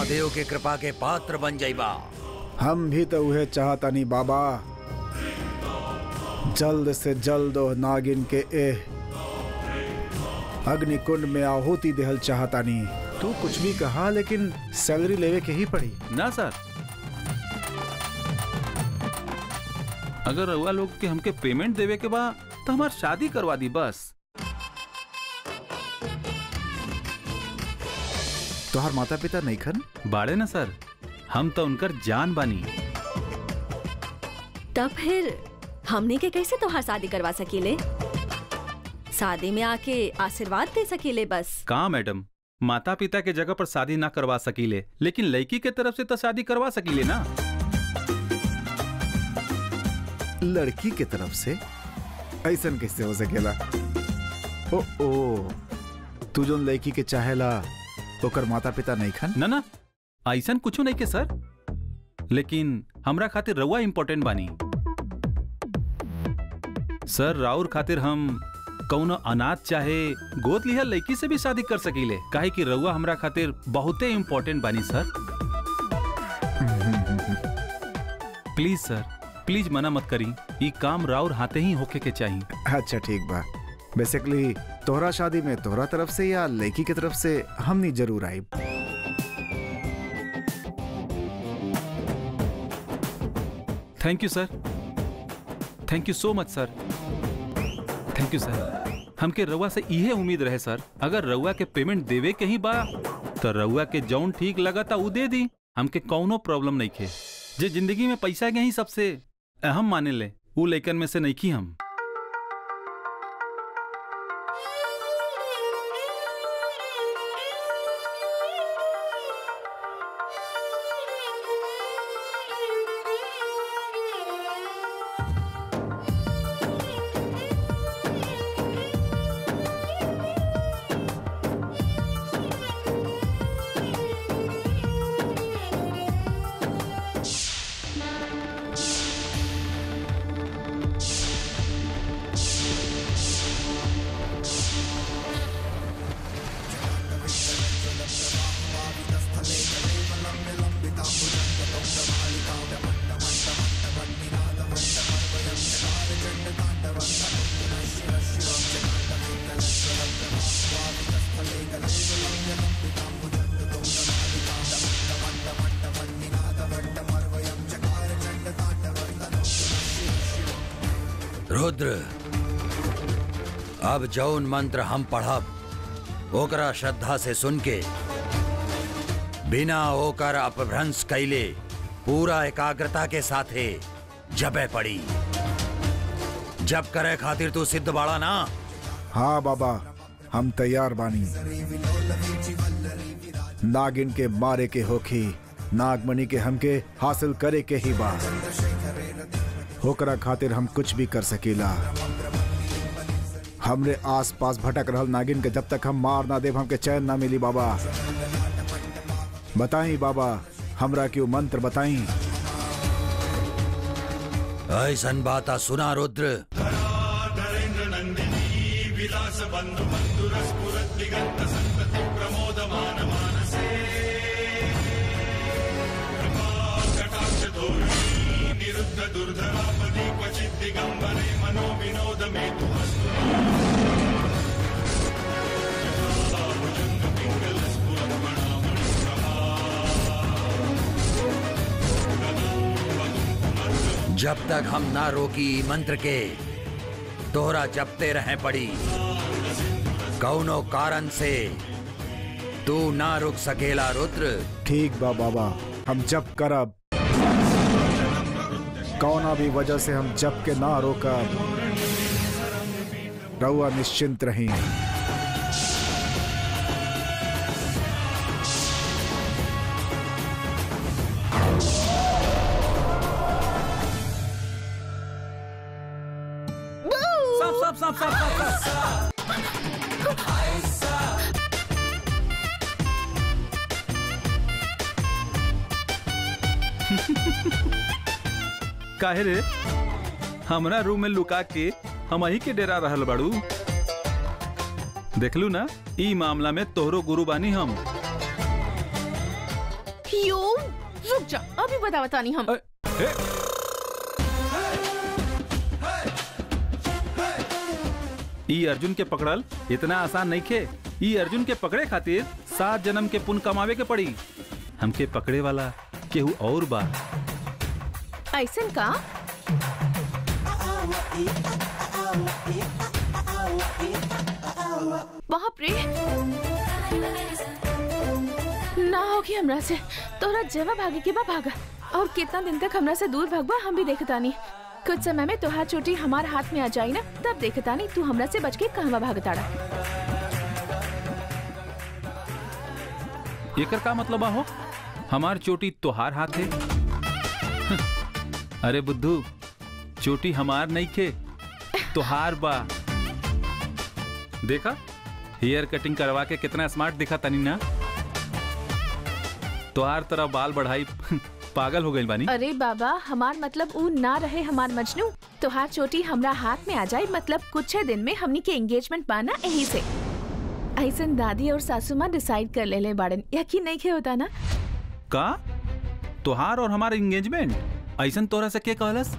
महादेव के कृपा के पात्र बन जाइबा हम भी तो उहे चाहतानी बाबा जल्द से जल्द ओ नागिन के एह अग्निकुंड में आहुति देहल चाहतानी तू कुछ भी कहा लेकिन सैलरी लेवे के ही पड़ी ना सर अगर रउआ लोग के हमके पेमेंट देवे के बा तो हमार शादी करवा दी बस तोहार माता पिता नहीं खन बाड़े ना सर हम तो उनकर जान बानी तब फिर हमने के कैसे तोहार शादी करवा सकीले शादी में आके आशीर्वाद दे सकीले बस का मैडम माता पिता के जगह पर शादी ना करवा सकीले लेकिन लड़की के तरफ से तो शादी करवा सकीले ना लड़की के तरफ से ऐसन कैसे हो सकेला ओ ओ तू जोन लड़की के चाहेला ओकर माता पिता नहीं खन ना ना ऐसन कुछ नहीं के सर लेकिन हमरा खातिर रउआ इम्पोर्टेंट बानी सर राउर खातिर हम कौनो अनाथ चाहे गोद लिहल लड़की से भी शादी कर सकीले काहे कि रउआ हमरा खातिर बहुते इम्पोर्टेंट बानी सर प्लीज सर प्लीज मना मत करी ई काम राउर हाथे ही होके के चाहिए अच्छा ठीक बा बेसिकली तोहरा शादी में तोहरा तरफ से या लड़की की तरफ से हमनी जरूर आई thank you sir thank you so much sir thank you सर हमके रउआ से इहे उम्मीद रहे सर अगर रउआ के पेमेंट देवे के ही बा तो रउआ के जौन ठीक लगा था उ दे दी हमके कौनो प्रॉब्लम नहीं खे जे जिंदगी में पैसा के ही सबसे अहम माने ले उ लइकन में से नहीं की हम रुद्र अब जौन मंत्र हम पढ़ब ओकरा श्रद्धा से सुन के बिना ओकर अपभ्रंश कैले पूरा एकाग्रता के साथे जबे पड़ी जब करे खातिर तू सिद्ध बाड़ा ना हाँ बाबा हम तैयार बानी नागिन के मारे के होखी नागमणि के हमके हासिल करे के ही बा होकरा खातिर हम कुछ भी कर सकीला हमरे आस पास भटक रहल नागिन के जब तक हम मार ना देव हमके चैन ना मिली बाबा बताई बाबा हमरा क्यों मंत्र बताई ऐसन बाता सुना रुद्र जब तक हम ना रोकी ई मंत्र के तोहरा जपते रहे पड़ी कौनो कारण से तू ना रुक सकेला रुद्र ठीक बा बाबा हम जप करब कौना भी वजह से हम जप के ना रोकब रहुआ निश्चिंत रही साफ साफ साफ साफ साफ साफ काहे रे हमरा रूम में लुका के हम ही के डेरा रहल बाड़ू देखलू ना ई मामला में तोहरो गुरु बानी हम यो रुक जा अभी बता बता नहीं हम अ- ए, ई अर्जुन के पकड़ल इतना आसान नहीं खे ई अर्जुन के पकड़े खातिर सात जन्म के पुण्य कमावे के पड़ी हमके पकड़े वाला केहू और बा ऐसन का बाप रे ना होगी हमरा से तोरा जवा भागे के बा भागा और कितना दिन तक हमरा से दूर भागबा हम भी देखता नहीं कुछ समय में तोहार चोटी हमार हाथ में आ जाई ना तब देखता नहीं तू हमरा से बच के कहवा भागताड़ा एकर का मतलब हो हमार चोटी तोहार हाथ है अरे बुद्धू चोटी हमार नहीं खे तोहार बा देखा हेयर कटिंग करवा के कितना स्मार्ट दिखा तनी ना तोहार तरह बाल बढ़ाई पागल हो गई बानी अरे बाबा हमार मतलब ऊ ना रहे हमार मजनू तोहार चोटी हमरा हाथ में आ जाए मतलब कुछ दिन में हमनी के एंगेजमेंट पाना यही से ऐसन दादी और सासू माँ डिसाइड कर ले ले बाड़न यकीन नहीं खे होता ना का तोहार और हमार एंगेजमेंट ऐसन तोरा से के कहलस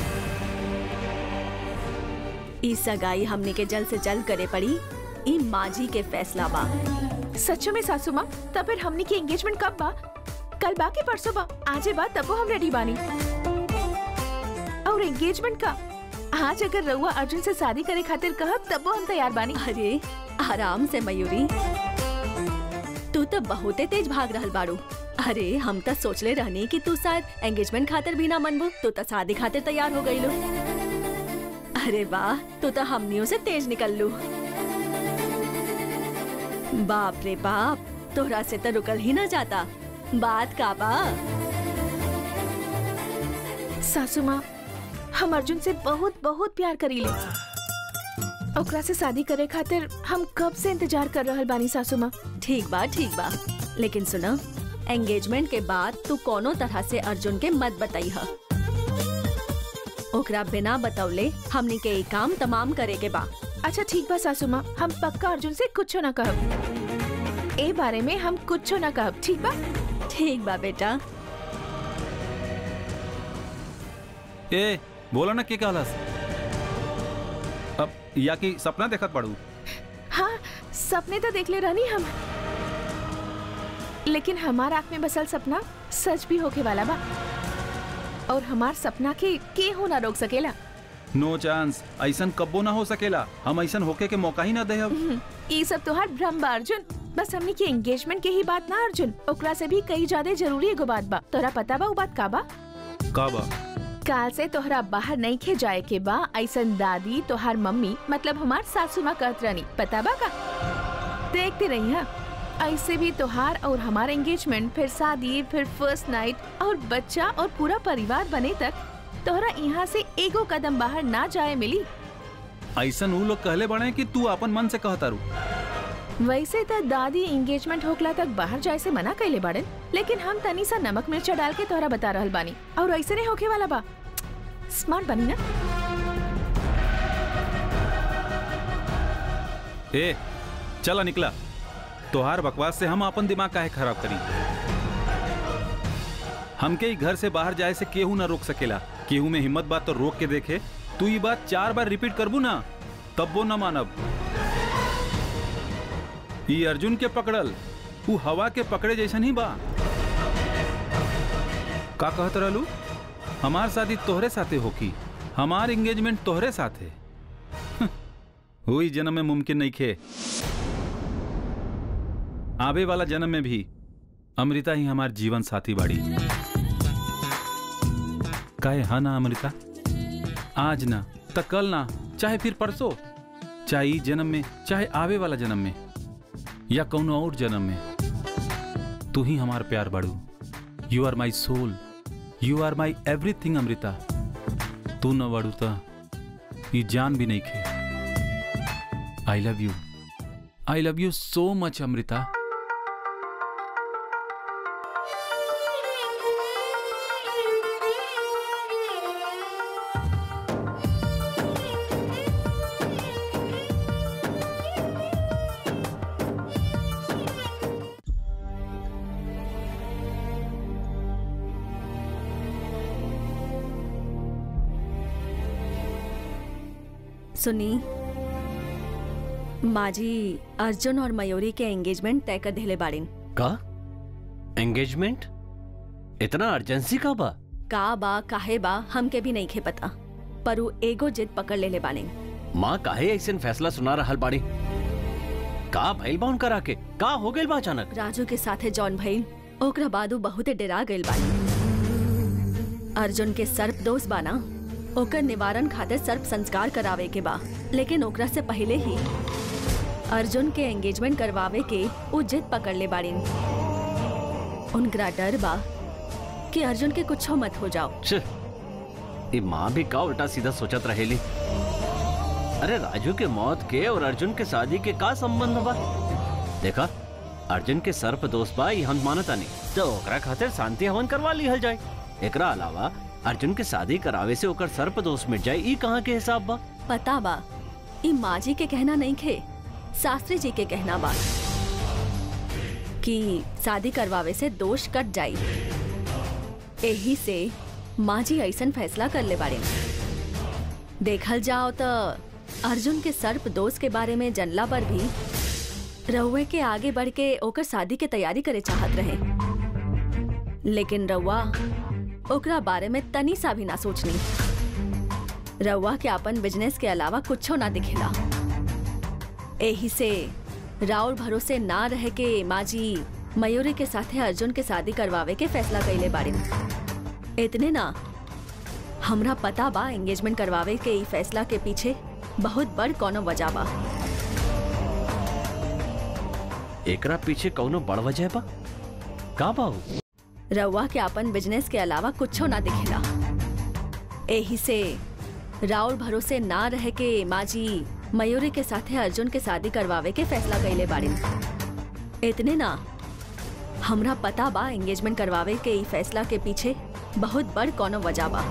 ई सगाई हमने के जल्द से जल्द करे पड़ी ई माजी के फैसला बा सच्चो में सासू माँ तब फिर हमनी की एंगेजमेंट कब बा कल बा के परसों बा आजे बा तबो हम रेडी बानी और एंगेजमेंट का आज अगर रउआ अर्जुन से शादी करे खातिर कहब तबो हम तैयार बानी अरे आराम से मयूरी तू तो बहुते तेज भाग रहल बाड़ू अरे हम तो सोचले रहनी कि तू शायद एंगेजमेंट खातिर भी ना मनबू तू तो शादी खातिर तैयार हो गई लो अरे वाह तू तो हमनियों से तेज निकल लू बाप रे बाप तोहरा से तो रुकल ही ना जाता बात का बा सासू माँ हम अर्जुन से बहुत बहुत प्यार करीले ओकरा से शादी करे खातिर हम कब से इंतजार कर रहल बानी सासू माँ ठीक बा ठीक बा लेकिन सुना एंगेजमेंट के बाद तू कोनो तरह से अर्जुन के मत बताई ह ओकरा बिना बतौले हमनी के ई काम तमाम करे के बा अच्छा ठीक बा सासू माँ हम पक्का अर्जुन से कुछ ना कहब ए बारे में हम कुछ ना कहब ठीक बा ठीक बा बेटा ए बोला ना के कहलस अब या कि सपना देखत पड़ू हाँ सपने तो देख ले रहनी हम लेकिन हमार आँख में बसल सपना सच भी होके वाला बा और हमार सपना के के हो ना रोक सकेला नो चांस ऐसन कब्बो ना हो सकेला हम ऐसन होके के मौका ही ना दे हम्म, ई सब तोहार भ्रम बा अर्जुन बस हमनी के एंगेजमेंट के ही बात ना अर्जुन ओकरा से भी कई ज्यादा जरूरी एगो बात बा तोरा पता बा उ बात का बा का बा काल से तोहरा बाहर नहीं खे जाए के बा ऐसन दादी तोहार मम्मी मतलब हमार सासू माँ कहत रहनी पता बा का देखते रही हा ऐसे भी तोहार और हमार एंगेजमेंट फिर शादी फिर फर्स्ट नाइट और बच्चा और पूरा परिवार बने तक तोहरा यहाँ से एगो कदम बाहर ना जाए मिली ऐसन ऊ लोग कहले बड़े कि तू अपन मन से कहता रू वैसे तो दादी एंगेजमेंट होखला तक बाहर जाए से मना कैले बाड़न लेकिन हम तनी सा नमक मिर्चा डाल के तोहरा बता रहल बानी और ऐसे नहीं होके वाला बा स्मार्ट बनी ना ए चला निकला तोहार बकवास से हम अपन दिमाग काहे खराब करी हमके ही घर से बाहर जाए से केहू ना रोक सकेला केहू में हिम्मत बात तो रोक के देखे तू ये बात चार बार रिपीट करबू ना तब वो ना मानब ई अर्जुन के पकड़ल ऊ हवा के पकड़े जैसन ही बा का कहत रहलू हमार शादी तोहरे साथे होकी हमार एंगेजमेंट तोहरे साथे हुई जन्म में मुमकिन नहीं खे आवे वाला जन्म में भी अमृता ही हमार जीवन साथी बाड़ी काहे हा ना अमृता आज ना त कल ना चाहे फिर परसों चाहे ई जन्म में चाहे आवे वाला जन्म में या कौनो और जन्म में तू ही हमार प्यार बाड़ू you are my soul you are my everything Amrita तू न बाड़ू त ई जान भी नहीं खे I love you I love you so much Amrita सुनी माजी अर्जुन और मयूरी के एंगेजमेंट तय कर दिले बाड़ीन का एंगेजमेंट इतना अर्जेंसी का बा का बा काहे बा हमके भी नहीं खे पता पर उ एगो जिद पकड़ लेले बाड़ीन माँ काहे ऐसे फैसला सुना रहल बाड़ी का भइल बा उनकरा के का हो गइल बा अचानक राजू के साथे जॉन भइल ओकरा बाद उ बहुते डरा गइल बानी अर्जुन के सर्प दोस्त बाना ओकर निवारण खातिर सर्प संस्कार करावे के बा लेकिन ओकरा से पहले ही अर्जुन के एंगेजमेंट करवावे के उ जिद पकड़ ले बाड़ीन उनकरा डर बा कि अर्जुन के कुछो मत हो जाओ छ, ये माँ भी का उल्टा सीधा सोचत रहेली अरे राजू के मौत के और अर्जुन के शादी के का संबंध बा देखा अर्जुन के सर्प दोस्त बा ये हम मानता नहीं तो ओकरा खातिर शांति हवन करवा लिहल जाए एकरा अलावा अर्जुन के शादी करावे से ओकर सर्प दोस्त मिट जाए ई कहाँ के हिसाब बा पता बा ई माँ जी के कहना नहीं खे शास्त्री जी के कहना बा कि शादी करवावे से दोष कट जाई एही से माँ जी ऐसन फैसला कर ले बारे देखल जाओ तो अर्जुन के सर्प दोस्त के बारे में जनला पर भी रउए के आगे बढ़ के ओकर शादी के तैयारी करे चाहत रहे लेकिन रउआ ओकरा बारे में तनी सा भी ना सोचनी रउआ के अपन बिजनेस के अलावा कुछो ना दिखेला एही से राउर भरोसे ना रह के माँ जी मयूरी के साथे अर्जुन के शादी करवावे के फैसला कैले बारे इतने ना हमरा पता बा एंगेजमेंट करवावे के ई फैसला के पीछे बहुत बड़ कोनो वजह बा एकरा पीछे कौनो बड़ वजह बा का बा उ? रउआ के अपन बिजनेस के अलावा कुछो ना दिखेला एही से राउर भरोसे ना रह के माँ जी मयूरी के साथे अर्जुन के शादी करवावे के फैसला कैले बारे इतने ना हमरा पता बा एंगेजमेंट करवावे के ई फैसला के पीछे बहुत बड़ कोनो वजह बा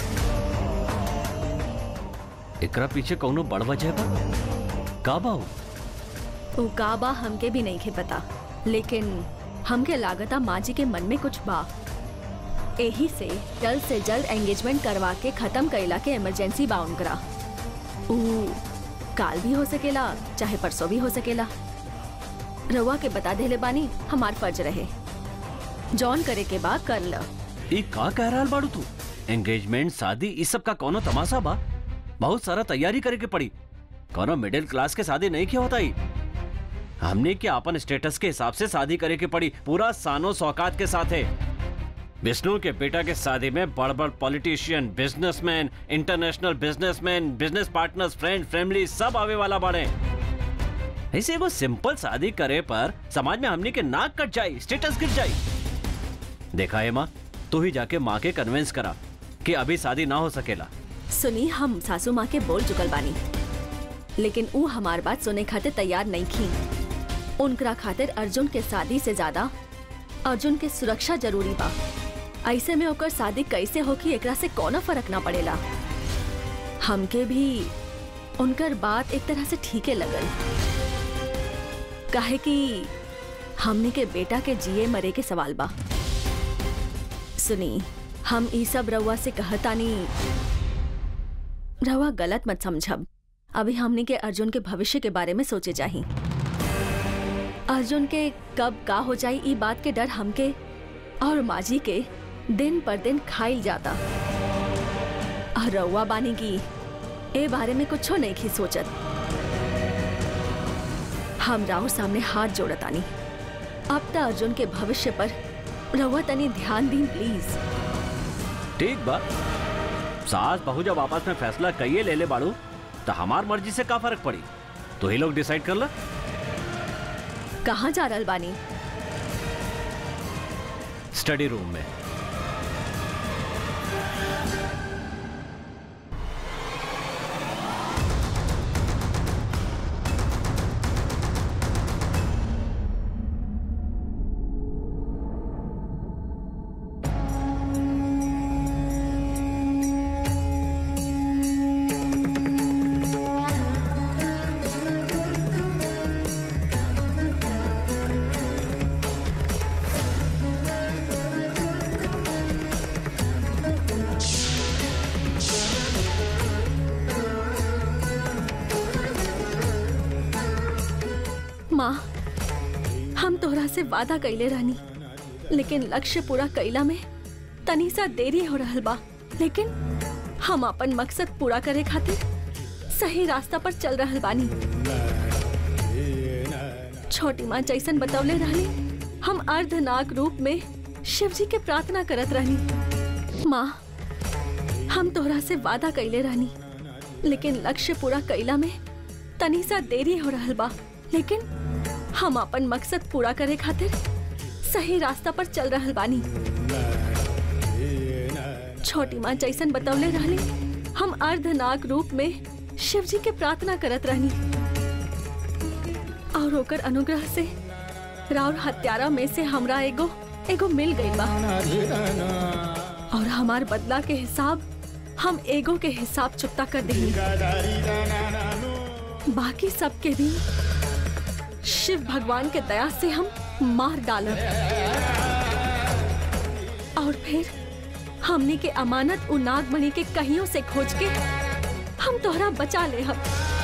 एकरा पीछे कौनो बड़ वजह बा का बा उ? उ का बा हमके भी नहीं खे पता लेकिन हमके लागता माँ जी के मन में कुछ बा एही से जल्द से जल्द एंगेजमेंट करवा के खत्म कैला के इमरजेंसी बा उनकरा उ काल भी हो सकेला चाहे परसों भी हो सकेला रउआ के बता देले बानी हमार फर्ज रहे जॉन करे के बाद कर ल ई का कह रहल बाड़ू तू एंगेजमेंट शादी इस सब का कोनो तमाशा बा बहुत सारा तैयारी करे के पड़ी कोनो मिडिल क्लास के शादी नहीं किया होता ही हमने क्या अपन स्टेटस के हिसाब से शादी करे के पड़ी पूरा सानो सौकात के साथ है विष्णु के बेटा के शादी में बड़ बड़ politician businessman international businessman business partners friend family सब आवे वाला बाड़े ऐसे एगो सिंपल शादी करे पर समाज में हमने के नाक कट जाई स्टेटस गिर जाई देखा है माँ तू ही जाके माँ के कन्विंस करा कि अभी शादी ना हो सकेला सुनी हम सासू माँ के बोल चुकल बानी लेकिन ऊ हमार बात सुने खातिर तैयार नहीं थी उनकरा खातिर अर्जुन के शादी से ज्यादा अर्जुन के सुरक्षा जरूरी बा ऐसे में ओकर शादी कैसे होगी एकरा से कोनो फर्क ना पड़ेला हमके भी उनकर बात एक तरह से ठीके लगल काहे कि हमने के बेटा के जिए मरे के सवाल बा सुनी हम ई सब रउआ से कहतानी रउआ गलत मत समझब अभी हमने के अर्जुन के भविष्य के बारे में सोचे जाही अर्जुन के कब का हो जाई ई बात के डर हमके और माजी के दिन पर दिन खाइल जाता और रउआ बानी की ए बारे में कुछो नहीं की सोचत हम राहुल सामने हाथ जोड़तानी अब त अर्जुन के भविष्य पर रउआ तनी ध्यान दी प्लीज ठीक बा सास बहू जब आपस में फैसला कहिए ले ले बाड़ू तो हमार मर्जी से का फर्क पड़ी तो ही लोग डिसाइड कर ला कहाँ जा रहल बानी स्टडी रूम में से वादा कैले रहनी लेकिन लक्ष्य पूरा कैला में तनी सा देरी हो रहल बा लेकिन हम अपन मकसद पूरा करे खातिर सही रास्ता पर चल रहल बानी छोटी माँ जैसन बतौले रहली हम अर्धनाग रूप में शिव जी के प्रार्थना करत रहनी माँ हम तोहरा से वादा कैले रहनी लेकिन लक्ष्य पूरा कैला में तनी सा देरी हो रहल बा लेकिन हम अपन मकसद पूरा करे खातिर सही रास्ता पर चल रहल बानी छोटी माँ जैसन बतौले रहली हम अर्धनाग रूप में शिव जी के प्रार्थना करत रहनी और ओकर अनुग्रह से राउर हत्यारा में से हमरा एगो एगो मिल गई बा और हमार बदला के हिसाब हम एगो के हिसाब चुकता कर देंगे बाकी सबके भी शिव भगवान के दया से हम मार डालब और फिर हमने के अमानत उ नागमणि के कहियों से खोज के हम तोहरा बचा ले हम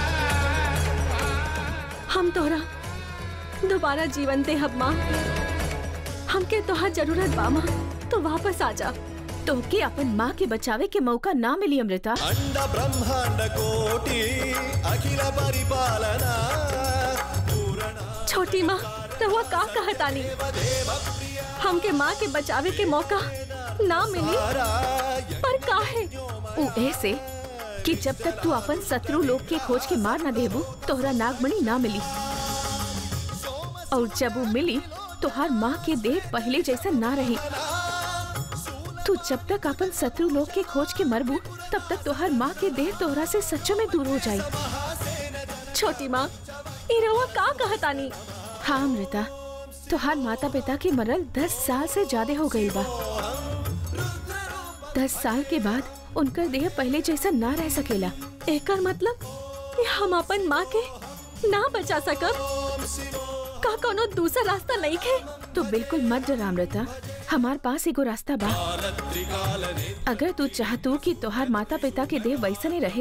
हम तोहरा दोबारा जीवन दे हम माँ हमके तोहर जरूरत बा माँ तो वापस आ जा तोहके अपन माँ के बचावे के मौका ना मिली अमृता అండ బ్రహ్మాండ కోటి అఖిల పరిపాలన పూరణ छोटी माँ रहुआ का कहतानी हमके माँ के बचावे के मौका ना मिली पर काहे उ ऐसे कि जब तक तू अपन शत्रु लोग के खोज के मार न देबू तोहरा नागमणि ना मिली और जब वो मिली तो हर माँ के देह पहले जैसा ना रही तू जब तक अपन शत्रु लोग के खोज के मरबू तब तक तोहर माँ के देह तोहरा से सच्चों में दूर हो जाई छोटी माँ ई रहुआ का कहतानी हाँ अमृता तोहार माता पिता के मरल दस साल से ज्यादा हो गई बा दस साल के बाद उनकर देह पहले जैसा ना रह सकेला एकर मतलब कि हम अपन माँ के ना बचा सकब का कोनो दूसरा रास्ता नहीं खे तो बिल्कुल मत डर अमृता हमार पास एगो रास्ता बा अगर तू चाहतू कि तोहार माता पिता के देह वैसने रहे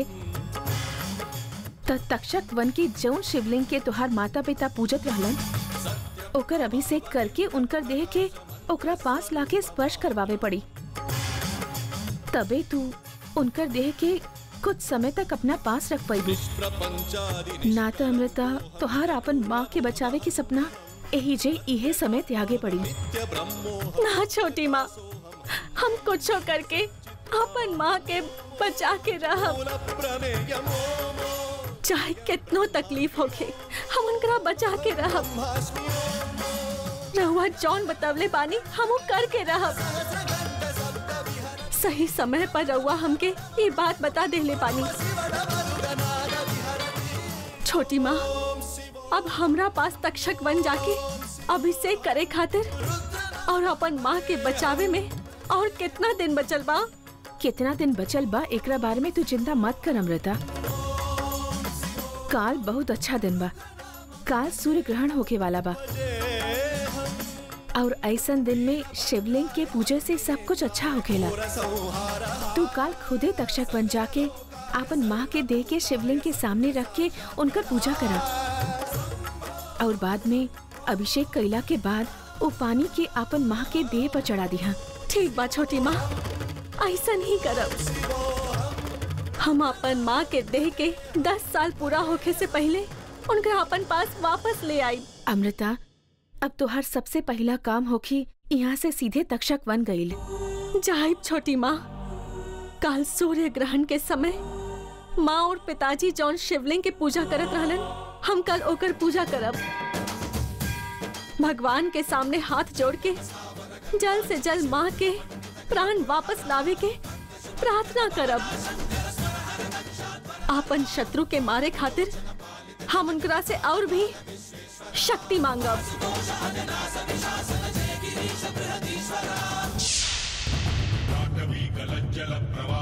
त तक्षक वन की जौन शिवलिंग के तोहार माता पिता पूजत रहलन ओकर अभिषेक करके उनकर देह के ओकरा पास लाके स्पर्श करवावे पड़ी तबे तू उनकर देह के कुछ समय तक अपना पास रख पाई ना तो अमृता तोहार अपन माँ के बचावे के सपना यही जे इहे समय त्यागे पड़ी ना छोटी माँ हम कुछ करके अपन माँ के बचा के रहब चाहे कितनो तकलीफ होखे हम उनकरा बचा के रहब रहुआ जौन बतवले बानी हम उ करके रहब सही समय पर रहुआ हमके ये बात बता देले पानी छोटी माँ अब हमरा पास तक्षक बन जाके अभिषेक करे खातिर और अपन माँ के बचावे में और कितना दिन बचल बा कितना दिन बचल बा एकरा बारे में तू चिंता मत कर अमृता काल बहुत अच्छा दिन बा काल सूर्य ग्रहण होके वाला बा और ऐसन दिन में शिवलिंग के पूजा से सब कुछ अच्छा होखेला तू काल खुदे तक्षक बन जाके अपन माँ के देह के शिवलिंग के सामने रख के उनकर पूजा करा और बाद में अभिषेक कैला के बाद वो पानी के अपन माँ के देह पर चढ़ा दिया ठीक बा छोटी माँ ऐसन ही करब हम अपन माँ के देह के दस साल पूरा होखे से पहले उनका अपन पास वापस ले आई अमृता अब तोहार सबसे पहला काम होखी यहाँ से सीधे तक्षक वन गईल जाहिब छोटी माँ काल सूर्य ग्रहण के समय माँ और पिताजी जौन शिवलिंग के पूजा करत रहलन हम कल ओकर पूजा करब भगवान के सामने हाथ जोड़ के जल्द से जल्द माँ के प्राण वापस लावे के प्रार्थना करब आपन शत्रु के मारे खातिर हम उनकरा से और भी शक्ति मांगब जाह्नवी कलज्जल प्रवाह